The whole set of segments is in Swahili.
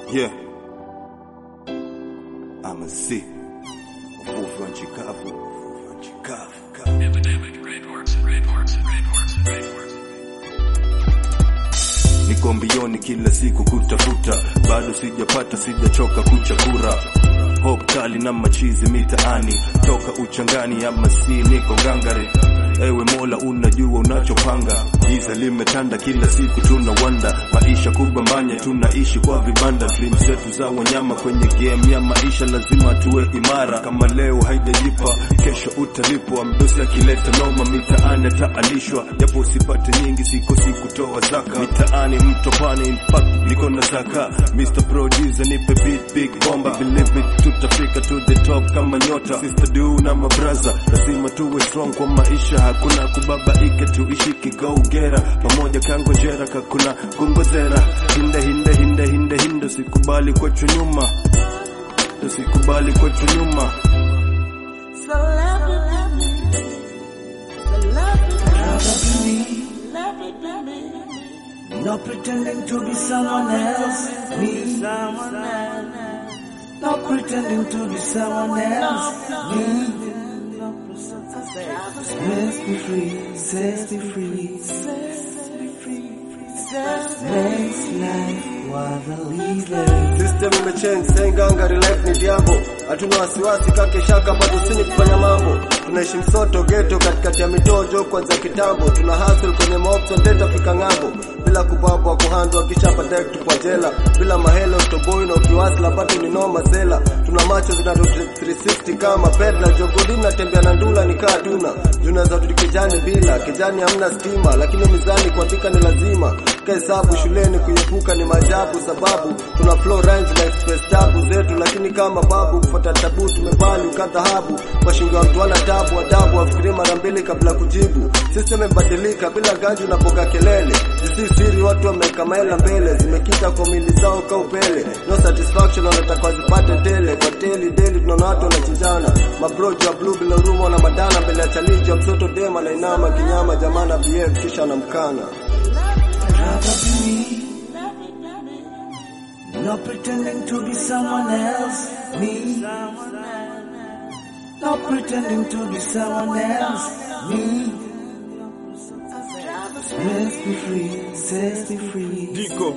Yeah. I'm a C. Uvuvi wa nchi kavu. Uvuvi wa nchi kavu. kavu. Epidemic reports, reports, reports, reports. Niko mbioni kila siku kutafuta, bado sijapata, sijachoka kuchakura hope kali na machizi mitaani, toka uchangani ama si niko ngangari. Ewe Mola, unajua unachopanga, giza limetanda, kila siku tuna wanda, maisha kubambanya, tunaishi kwa vibanda, dream zetu za wanyama kwenye game ya maisha, lazima tuwe imara. Kama leo haijajipa, kesho utalipwa. Mdosi akileta noma mitaani ataalishwa, japo usipate nyingi, sikosi kutoa zaka mitaani, mtopani, in fact niko na zaka. Mr Producer nipe beat, big bomba, believe me, tutafika to the top kama nyota. Sister do na mabraza, lazima tuwe strong kwa maisha, hakuna kubabaika, tuishi kigaugera pamoja, kangonjera kakuna kungozera, hinde hinde hinde hinde hinde, sikubali kuachwa nyuma, tusikubali kuachwa nyuma. So love it, baby. So love it, love it, baby. No pretending to be someone else. Me. No pretending to be someone else. Me. Let's be free, set be free. Makes life worth a living. System imechange, saying gangari life ni diambo. Hatuna wasiwasi kake shaka bado sini kufanya mambo. Tunaishi msoto ghetto katikati ya mitojo kwanza kitambo. Tuna hustle kwenye maoption data fika ng'ambo. Bila kubabwa kuhandwa kisha baadaye kutupwa jela. Bila mahelo utoboi na ukiwasla bado ni noma zela. Tuna macho zina 360 kama pedla jogodi natembea na ndula ni kaa tuna. Tunaweza tudi kijani bila, kijani hamna stima lakini mizani kuandika ni lazima. Kahesabu shuleni kuepuka ni maajabu sababu tuna flow rhymes na express tabu zetu lakini kama babu kufuata tabu tumebali ukadhahabu kwa shingo ya mtu wala tabu adabu afikiri mara mbili kabla kujibu system imebadilika bila ganji unapoka kelele jisi siri watu wameweka maela mbele zimekita kwa mili zao ka upele no satisfaction wanataka wazipate tele kwa teli deli tunaona watu wanachinjana mabrojo wa blue bila huruma na madana mbele ya challenge ya mtoto dema na inama kinyama jamana behave kisha namkana Rather be me. No pretending to be someone else. Me. No pretending to be someone else. Me. Let's be free, set be free. Diko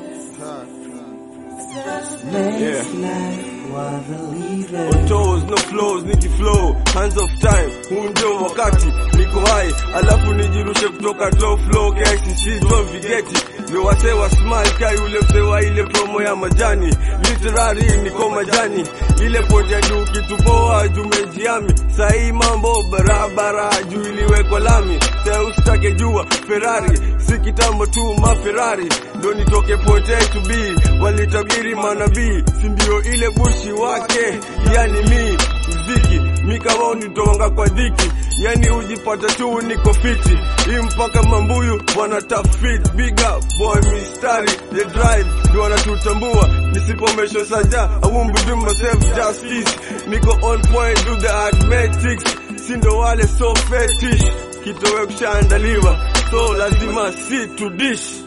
Makes life worth a living. toes no flows niki flow hands of time huu ndio wakati niko hai alafu nijirushe kutoka top flow KCC don't vigeti ndio wasee wa smile kai ule msee wa ile promo ya majani literary niko majani ile poti ya juu kitupoa jumejiami sahii mambo barabara juu iliwekwa lami sasa usitake jua Ferrari si kitambo tu maferrari ndo nitoke pote to be walitabiri manabii si ndio ile bushi wake yani mi mziki mi kama unitonga kwa dhiki yani ujipata tu niko fiti hii mpaka mambuyu wanatafit big up boy mistari the drive ndio wanatutambua nisipomesho saja I won't be doing myself justice niko on point do the arithmetics sindo wale so fetish kitowe kushaandaliwa so lazima si to dish